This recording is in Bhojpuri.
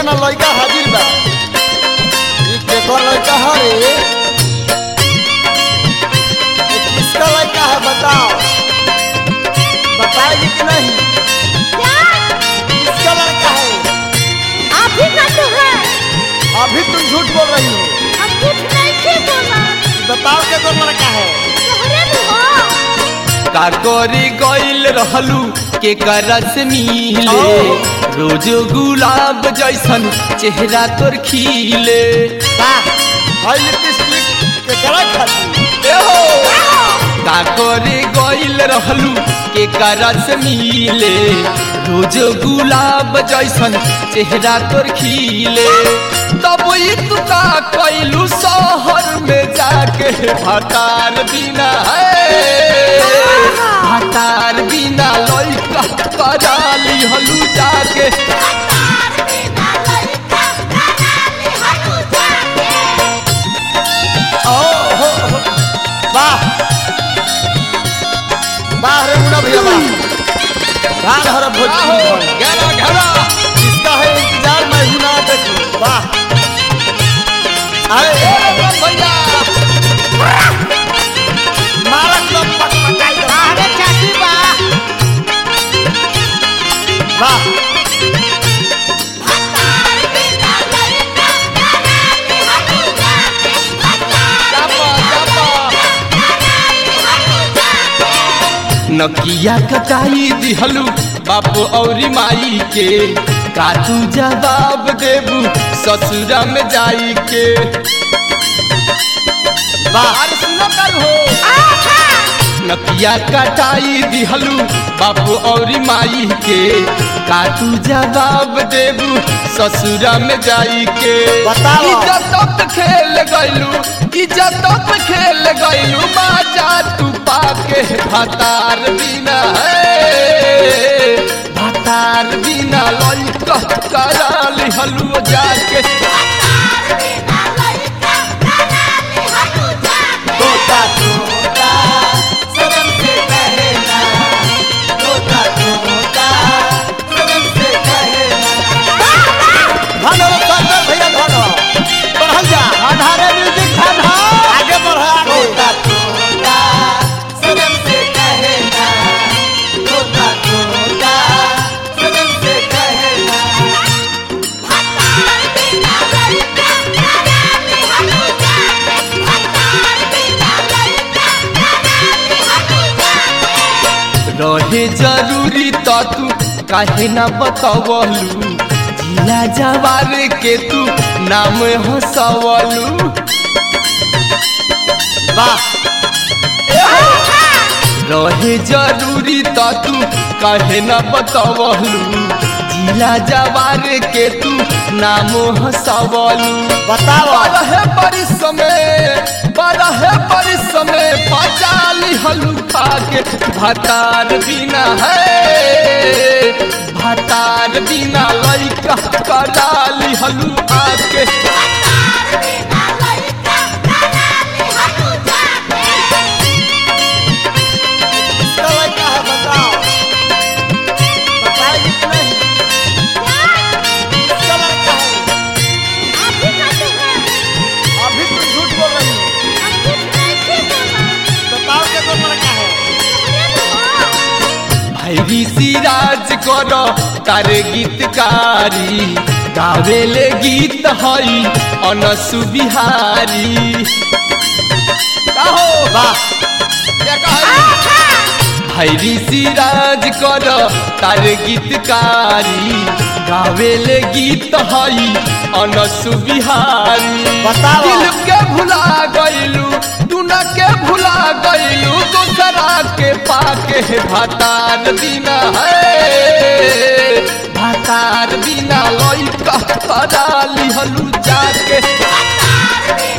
ना लड़का हाजिर बा ये केकर लड़का है रे ये किसका लड़का है बताओ बताएगी कि नहीं क्या किसका लड़का है आप ही का तो है अभी तुम झूठ बोल रही हो हम कुछ नहीं थे बोला बताओ केकर लड़का है तोहरे भी हो काकोरी गइल रहलू के करस मिले ओ। रोज गुलाब जैसन चेहरा तोर खिले वाह हाई लिपस्टिक केकरा खाती काकोरी गइल रहलू के करस मिले रोज गुलाब जैसन चेहरा तोर खिले तब ई तू का कैलू शहर में जाके भटार बिना है भटार बिना लइका कराली हलू जाके ओ हो हो वाह वाह रे मुन्ना भैया वाह रान हर भोजपुरी धन। घेरा घेरा इसका है इंतजार मैं हूं ना देखूं वाह अरे भैया मारक लोग पटपटाई दो। अरे चाची बा वाह चापा चापा नकिया कटाई दिहलू बाप औरी माई के का तू जवाब देबू ससुरा में जाई के बाहर सुनो कर हो नकिया कटाई दिहलू बाप औरी माई के का तू जवाब देबू ससुरा में जाई के बताओ। इज्जत खेल गइलू इज्जत खेल गइलू बाजा तू पाके भतार बिना है भतार बिना लइका कराली हलू जाके तोता तोता सनम से कहना तोता तोता सनम से कहना धन हो शंकर भैया धन हो बढ़ल जा आधारे म्यूजिक धन हो आगे बढ़ आगे तोता तोता सनम से कहना तोता तोता सनम से कहना रहे जरूरी तो तू काहे ना बतावलू जिला जवार के तू नाम हंसवलू वाह रहे जरूरी तो तू काहे ना बतावलू जिला जवार के तू नाम हंसवलू बताओ बरहे परिसमे बरहे परिसमे पचाली हलुका के भतार बिना है भतार बिना लइका कराली हलु आके किसका लड़का है बताओ बताएगी कि नहीं किसका लड़का है आप ही का तो है अभी तुम झूठ बोल रही हो हम कुछ नहीं थे बोला बताओ के तो लड़का है तोहरे भी हो भैरी सिराज कर तार गीतकारी गावेले गीत हई अनसु बिहारी कहो वाह क्या कहई भैरी सिराज कर तार गीतकारी गावेले गीत हई अनसु बिहारी बताओ। दिल के भुला गइलू दुना के भुला गइलू दूसरा के पाके भतार बिना है भतार बिना लइका कराली हलू जाके Bye.